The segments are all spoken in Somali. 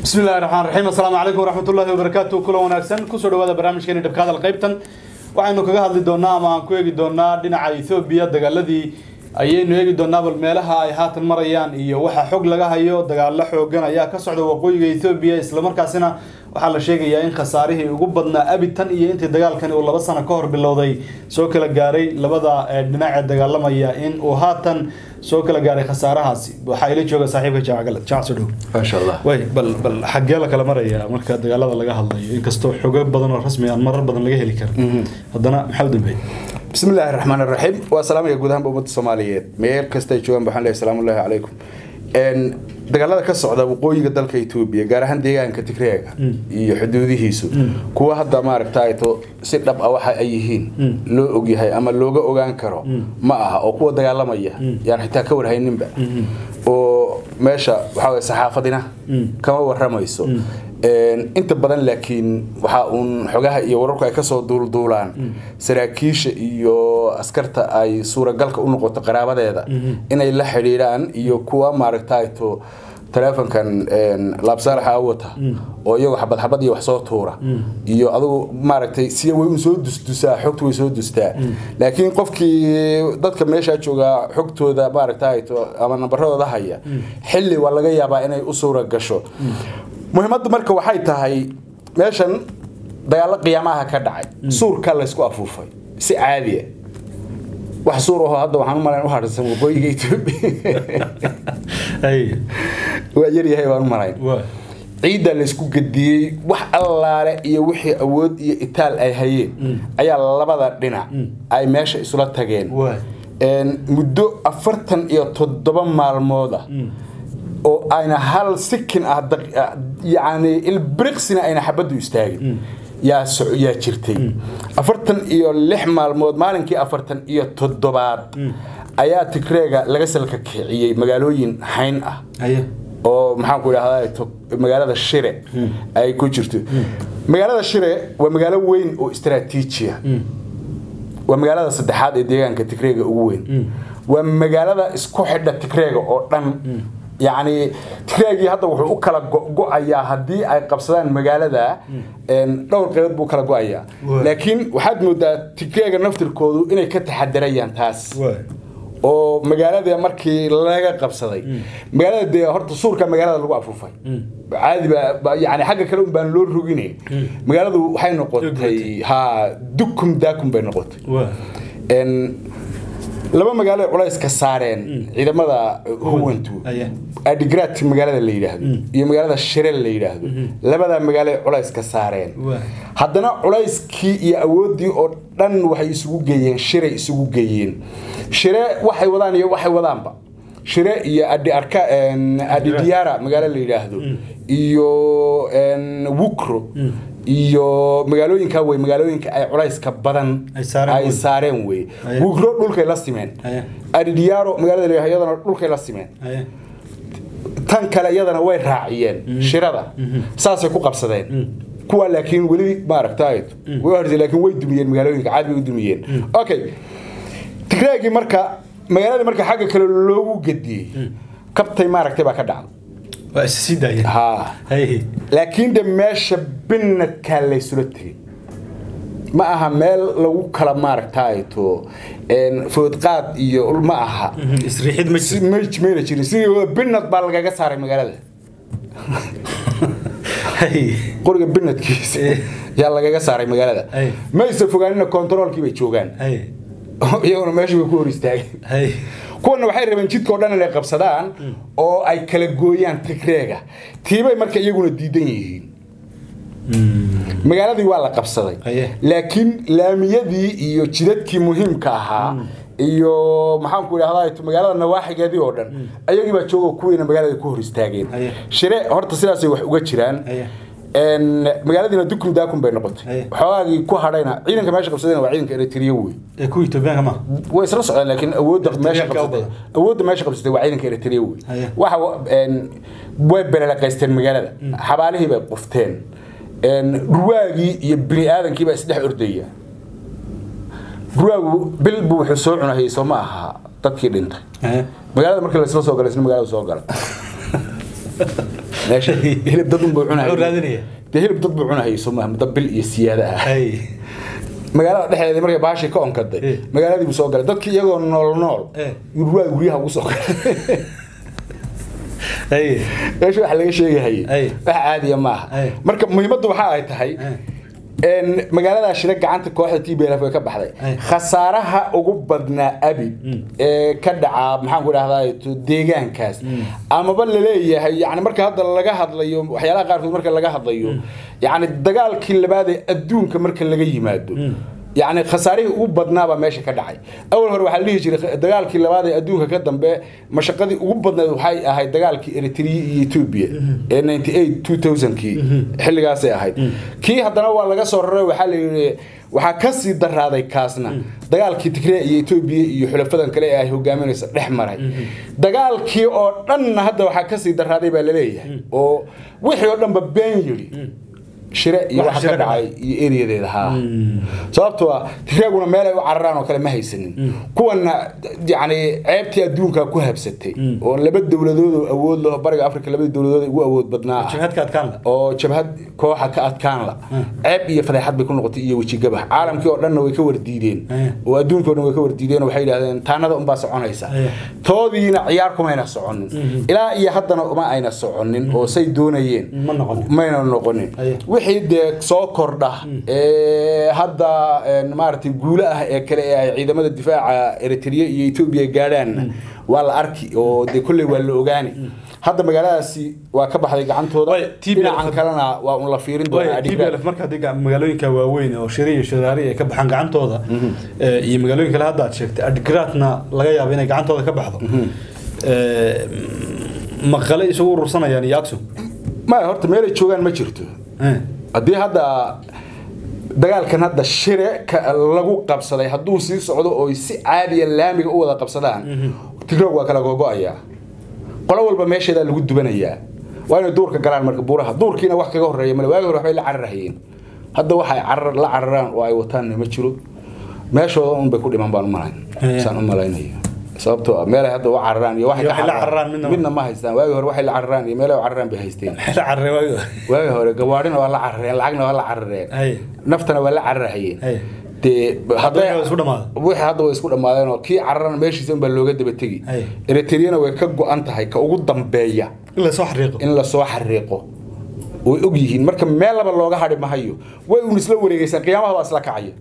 bismi illahi raxmaan raxiim assalaamu calaykum waraxmatullahi wabarakaatu kulan wanaagsan kusoo dhawaada barnaamijkeeni dhabka hadal qaybtan waxaynu kaga hadli doonaa ama aan ku eegi doonaa dhinaca ethoobiya dagaaladii ayaynu eegi doonaa bal meelaha ay haatan marayaan iyo waxa xog laga hayo dagaalo xoogan ayaa ka socda waqooyiga ethoobiya islamarkaasina waxaa la sheegayaa in khasaarihii ugu badnaa abitan iyo intii dagaalkani uu laba sano ka hor bilowday soo kala gaaray labada dhinac ee dagaalamaya in uu haatan soo kala gaaray khasaarahaasi waxaa ila jooga saaxiibka jaacgalad jaac soo dhow maasha allah way bal bal xaggee la kala maraya marka dagaalada laga hadlayo inkastoo xogo badan oo rasmi aan marar badan laga heli karin haddana maxaa u dambeeyey bismi illaahi raxmaan raxiim waa salaamaya guud ahaanba ummadda soomaaliyeed meel kasta ay joogaan waxaan leeyahay salaamullaahi calaykum dagaalada ka socda waqooyiga dalka etoobiya gaar ahaan deegaanka tigreega iyo xuduudihiisu kuwa hadda maaragtayto si dhab ah waxa ay yihiin loo ogyahay ama looga ogaan karo ma aha oo kuwa dagaalamaya yaan xitaa ka warhayninba oo meesha waxaa weye saxaafadina kama waramayso inta badan laakiin waxaa uun xogaha iyo wararku ay kasoo duulduulaan saraakiisha iyo askarta ay suuragalka u noqoto qaraabadeeda inay la xidhiidhaan iyo kuwa maaragtayto teleefonkan laabsaalaxa wata oo iyagoo xabad xabad iyo wax soo tuura iyo adugu maaragtay siya way un soo dusdusaa xogtu way soo dustaa laakiin qofkii dadka meeshaa joogaa xogtooda maaragtayto ama nambaradooda haya xilli waa laga yaabaa inay u suura gasho muhiimaddu marka waxay tahay meeshan dagaalo qiyaamaha ka dhacay suurka laysku afuufay si caadiya wax suur ahoo hadda waxaan u malayn u harsan waqooyiga etoobiya waa yaryahay baan u malayn ciidda laysku gediyey wax allaale iyo wixii awood iyo itaal ay hayeen ayaa labada dhinac ay meesha isula tageen muddo afartan iyo toddoba maalmooda oo ayna hal sikin ah yani ilbriqsina ayna xabaddu istaagin yaa yaa jirtay afartan iyo lix maalmood maalinkii afartan iyo toddobaad ayaa tigreega laga salka kiciyey magaalooyin hayn ah oo maxaanku idhahda magaalada shire ay ku jirto magaalada shire waa magaalo weyn oo istraatiijiya waa magaalada saddexaad ee deegaanka tigreega ugu weyn waa magaalada isku xidha tigreega oo dhan yacni tigreegii hadda wuxuu u kala go-ayaa haddii ay qabsadaan magaalada dhowr qaybood buu kala go-ayaa laakiin waxaad moodaa tigreega naftirkoodu inay ka taxadarayaan taas oo magaalada markii laga qabsaday magaalada dee horta suurka magaalada lagu afuufay caadi baa yani xagga kale un baan loo rogine magaaladu waxay noqotay ha dukum daakum bay noqotay laba magaalo culays ka saareen ciidamada huwantu adigrat magaalada la yidhaahdo iyo magaalada shire la yidhaahdo labadaa magaalo culays ka saareen haddana culayskii iyo awooddii oo dhan waxay isugu geeyeen shiray isugu geeyeen shire waxay wadaan iyo waxay wadaanba shire iyo adiarka adidiyaara magaalo la yidhaahdo iyo wukro iyo magaalooyinka wey magaalooyinka ay culayska badan ay saareen wey wugro dhulkay la simeen adidiyaaro magaalada la iyadana dhulkay la simeen tan kale iyadana way raaciyeen shirada saasay ku qabsadeen kuwa laakiin weli maaragtay way hortay laakiin way dumiyeen magaalooyinka caad bay u dumiyeen okay tigreegii marka magaalada marka xagga kale loogu gediyey kabtay maaragtay baa ka dhacday laakiin de meesha binadkaa laysula tegay ma aha meel lagu kala maaragtayto foodqaad iyo ma aha mayna jirin sidii binad baa lagaga saaray magaalada qoriga binadkiisa yaa lagaga saaray magaalada mayse fogaanina kontaroolkii bay joogaan iyaguna meesha bay ku hor istaageen kuwana waxay rabeen jidka o dhan inay qabsadaan oo ay kala gooyaan tigreega tiibay marka iyaguna diidan yihiin magaaladii waa la qabsaday laakiin laamiyadii iyo jidadkii muhiimka ahaa iyo maxaanku idhahda magaalada nawaaxigeedii oo dhan ayagii baa joogo kuwiina magaalada ku hor istaageen shire horta sidaasay wax uga jiraan magaaladiina dukum daakum bay noqotay xoogaagii ku hadhayna ciidanka meesha qabsadayna waa ciidanka eritrea wey kuwa etoobiyaanka ma way isla socdeen laakiin awoodda meesha qabsatay awoodda meesha qabsatay waa ciidanka eritrea wey waxa way belelaqaysteen magaalada xabaalihii bay qufteen ruwaagii iyo bini aadankii baa isdhex ordaya ruwaagu bil buu wuxuu soo cunahayay soo ma aha dadkii dhintay magaalada markii laisla soo galay isna magaalada soo gala meesha hilib dad unbuu Muxuu cunahayay raadinaya? dee hilib dad buu cunahayay soo maaha muddo bil iyo siyaada ah Hay. magaalada dhexdeeda markay baashii ka onkaday Eh. magaaladii buu soo galay dadkii iyagoo nool nool Eh. guryaha guryaha ugu soo galay Hay. meesha waxa laga sheegahayay Ay. wax caadiya maaha Ay. marka muhiimaddu waxa ay tahay Ay. een magaalada shira gacanta kooxda TPLF way ka baxday Ay. khasaaraha ugu badnaa abi ee ka dhaca maxaan ku dhahdaa deegaankaas amaba la leeyahay yani marka hadda laga hadlayo waxyaalaha qaarkood marka laga hadlayo yani dagaalkii labaad ee adduunka marka laga yimaado يعني خساريه ugu badnaa baa meesha ka dhacay awal hore waxa la dhihi jiray dagaalkii labaad ee adduunka ka dambe mashaqadii ugu badnayd waxay ahayd dagaalkii Eritrea iyo Ethiopia ee 98 2000kii xilligaas ay ahayd kii haddana waa laga soo raray waxa la yiri waxaa ka sii daraaday kaasna dagaalkii Tigray iyo Ethiopia iyo xulafadan kale ee ay hogaaminaysa dhex maray dagaalkii oo dhan hadda waxaa ka sii daraaday baa la leeyahay oo wixii oo dhanba been yiri shire iyo Wax waxa shire ka dhacay iyo eriyadeeda haa sababtoo ah tigreeguna meel ay u cararaan oo kale ma haysanin kuwana yani ceebtii adduunka ku habsatay oo laba dowladood oo awood leh oo bariga afrika labadii dowladood ugu awood badnaa ah. jabhadka adkaan la oo jabhad kooxa ka adkaan la ceeb iyo fadeexad bay ku noqotay iyo weji gabax caalamkii oo dhanna way ka wardiideen Eh. oo adduunkii oo dhan way ka wardiideen oo waxay yidhahdeen taanada unbaa soconaysa Eh. toodiina ciyaar kumayna soconin ilaa iyo haddana uma ayna soconin oo say doonayeen ma noqon mayna noqonin Aye. wixii dee soo kordha ee hadda een, maaragtay guulo ah ee kale ee ay ciidamada difaaca eritrea iyo etoobiya gaadhaanna waa la arki oo dee kolley waa la ogaani hadda magaaladaasi waa ka baxday gacantooda Way, TPLF dhinacan kalena waa un la fiirin doonaa Way, adiga TPLF marka haddii ga- magaalooyinka waaweyn oo shiri iyo shiraari ay ka baxaan gacantooda eh, iyo magaalooyin kale hadda aad sheegtay adgaraadna laga yaabo inay gacantooda ka baxdo Eh, maqale isugu urursanayaan iyo aksum maya horta meelay joogaan ma jirto Eh, haddii hadda dagaalkan hadda shire ka lagu qabsaday hadduu sii socdo oo si caadiya laamiga u wada qabsadaan tigroog waa kala gogo'ayaa qolo walba meesheedaa lagu dubanayaa waa inay duurka galaan marka buuraha duurkiina wax kaga horreeya male waagi hore waxbay la cararahayeen hadda waxay carar la cararaan oo ay wataanna ma jiro meeshooda un bay ku dhiman baan u malayn Eh. saan u malaynayo sababtoo ah meelay hadda u cararaan iyo waxay Iyo ka waxay la cararaan midna ma- midna ma haystaan waagi hore waxay la cararaan iyo meelay u cararaan bay haysteen maxay la carareen waagi hore? waagi hore gawaadhina waa la carareen lacagna waa la carareen Hay. naftana waa la cararahayeen Hay. dee hadday waa isku dhamaaday. wixii hadda way isku dhammaadeen oo kii cararana meeshiisa unbaa looga daba tegi Hay. eritreana way ka go-an tahay ka ugu dambeeya in la soo xariiqo in lasoo xariiqo way og yihiin marka meel laba looga hadhi mahayo way un isla wareegaysaa qiyaamahooda isla kacaya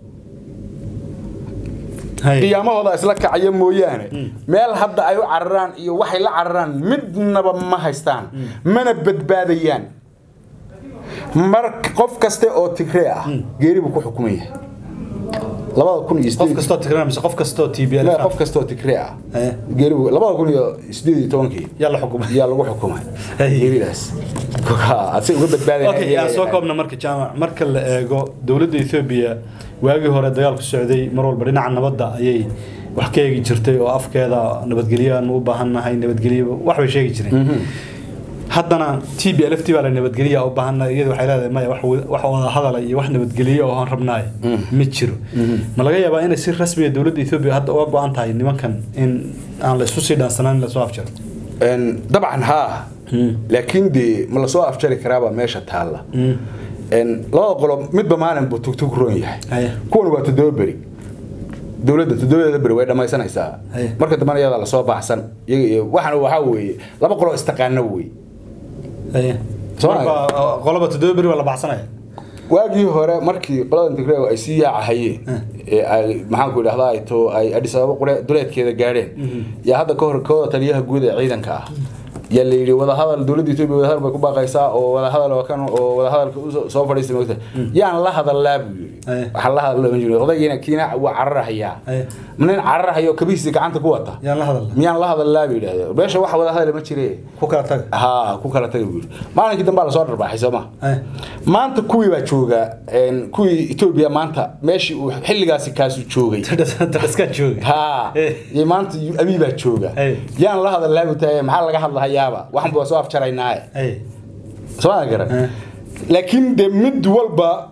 Hay. qiyaamahooda isla kacaya mooyaane meel hadda ay u cararaan iyo waxay la cararaan midnaba ma haystaan mana badbaadayaan mar qof kaste oo tigree ah geeri buu ku xukuman yahay labada kun iyo qof sideed kastoo tigran mise qof kastoo TPLF la ah. qof kasta oo tigree ah Eh. geeri buu labada kun iyo sideed iyo tobankii yaa la xukumay yaa lagu xukumay Hey. geeridaas asay uga badbaadaya okay yaa soo koobna marka jaamac marka la eego dowladda Ethiopia waagii hore dagaalku socday mar walba dhinaca nabadda ayay wax ka eegi jirtay oo afkeeda nabadgelyo aan u baahannahay nabadgelyo wax bay sheegi jireen haddana TPLF tii baa la nabadgelyo u baahannahay iyada waxay leedahay maya wax wada- wax wada hadala iyo wax nabadgelyo oo aan rabnaay ma jiro ma laga yaabaa inay si rasmi ah dowladda Ethiopia hadda uga go'an tahay nimankan in aan la isku sii dhaansanaan in la soo afjaro Een, dabcan haa laakiin dee ma lasoo afjari karaabaa meesha taalla Een, labada qolo midba maalin buu tugtug roon yahay Haye. kuwan waa toddoba beri dowladda toddobadeeda beri way dhammaysanaysaa Haye. marka dambana iyadaa lasoo baxsan iyaga iyo waxana waxaa weeye laba qolo istaqaano wey Haye. Soo Marka, qoloba toddoba beri waa la baxsanaya waagii hore markii qolada tigreego ay sii yaacahayeen ee ay maxaanku idhahdaa ay to ay adhis ababa qure duleedkeeda gaadheen yaa hadda ka hor kooda taliyaha guud ee ciidanka ah yaa la yidhi wadahadal dowladda etoobiya wadahadal bay ku baaqaysaa oo wadahadal oo kan oo wadahadalka usoo soo fadhiistay moogta yaan la hadallaa buu yidhi Aye. waxaa la hadal lama jiro odaygiina kiina waa cararahayaa Aye. ma nin cararahayo kabihiisa gacanta ku wata yaan la hadalna miyaan la hadallaa buu yidhahdee meesha wax wadahadal ma jire ku kala taga haa ku kala taga buu yidhi maalinkii dambe baa lasoo dharbaaxay soo ma Haye. maanta kuwii baa jooga een, kuwii etoobiya maanta meeshii uu xilligaasi kaasu joogay tadhaskaa jooga haa Eh. iyo maanta abii baa jooga Eh. yaan la hadalaa buu tahay maxaa laga hadlahayaaba waxan baa soo afjaraynaaye Haye. soo ma garan Eh. laakiin de mid walba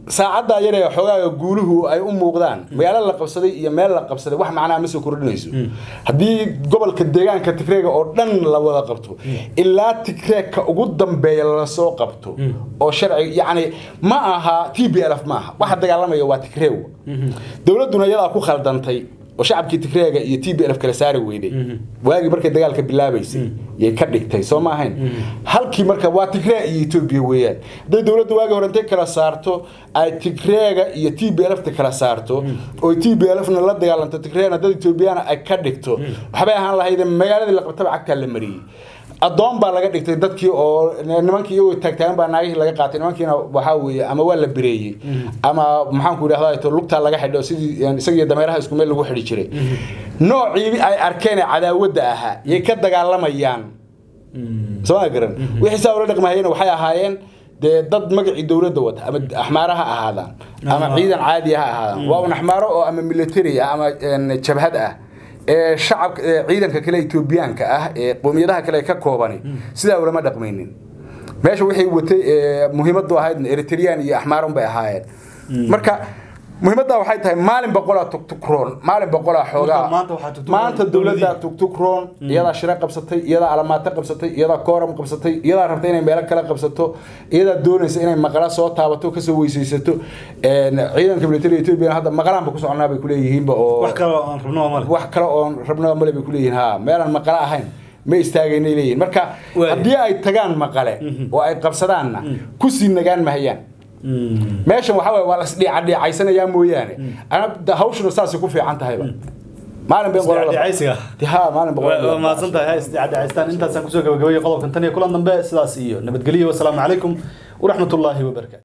saacaddaa yar ee xogaaga guuluhu ay u muuqdaan magaalo la qabsaday iyo meel la qabsaday wax macnaa ma soo kordhinayso haddii gobolka deegaanka tigreega oo dhan la wada qabto ilaa tigreegka ugu dambeeya lasoo qabto oo sharci yacni ma aha t b l f ma aha waxa dagaalamaya waa tigreew dowladduna iyadaa ku khaldantay oo shacabkii tigreega iyo t b l f kala saari weyday waagii markay dagaalka bilaabaysay yay ka dhigtay soo ma ahayn halkii marka waa tigree iyo etoobiya weeyaan hadday dowladda waagii hore intay kala saarto ay tigreega iyo t b l f ta kala saarto oo t b l fna la dagaalanto tigreena dad etoobiyana ay ka dhigto waxbay ahaan lahayd magaaladii la qabtaba cagtaa la mariyey addoon baa laga dhigtay dadkii oo nimankii iyagoo taagtaagan baa naagihii laga qaatay nimankiina waxaa weeye ama waa la bireeyey ama maxaanku idhahdaa to lugtaa laga xidho sidii isagiyo dameeraha isku meel lagu xidhi jiray noocii ay arkeen ee cadaawadda ahaa yay ka dagaalamayaan soo ma garan wixii saa ula dhaqmahayena waxay ahaayeen dee dad magacii dowladda wata ama axmaara ha ahaadaan ama ciidan caadi ha ahaadaan waa un axmaaro oo ama military ah ama jabhad ah ee shacabka ciidanka kale etoobiyaanka ah ee qowmiyadaha kale ka koobani sidaa ulama dhaqmaynin meesha waxay watay muhiimadu ahayd eritrean iyo axmaaron bay ahaayeen marka muhiimadda waxay tahay maalin boqolaa tugtukroon maalin boqolaa xoogaa maanta dowladda tugtukroon iyadaa shiro qabsatay iyadaa alamaato qabsatay iyadaa kooram qabsatay iyadaa rabta inay meelo kale qabsato iyadaa doonaysa inay maqala soo taabato kasoo weysaysato ciidanka military ethiopia hadda maqalaanba ku soconaa bay kuleeyihiinba oo wax kale oo aan rabno male wax kale oon rabnaba male bay kuleeyihiin ha meelaan maqala ahayn ma istaagaynay leeyihin marka haddii ay tagaan maqale oo ay qabsadaanna kusii nagaan mahayaan meeshan waxa waye waa lasdhiicadhiicaysanayaa mooyaane ana hawshuna saasay ku fiican tahayba maalin bay isdhiicaysiga ha maalin waa mahadsan tahay ha isdhiicadhiicaystaan intaasaan kusoo gabagabeeyey qodobkan tan iyo kulan dambe sidaas iyo nabadgelyo wasalaamu calaykum waraxmatullaahi wabarakatu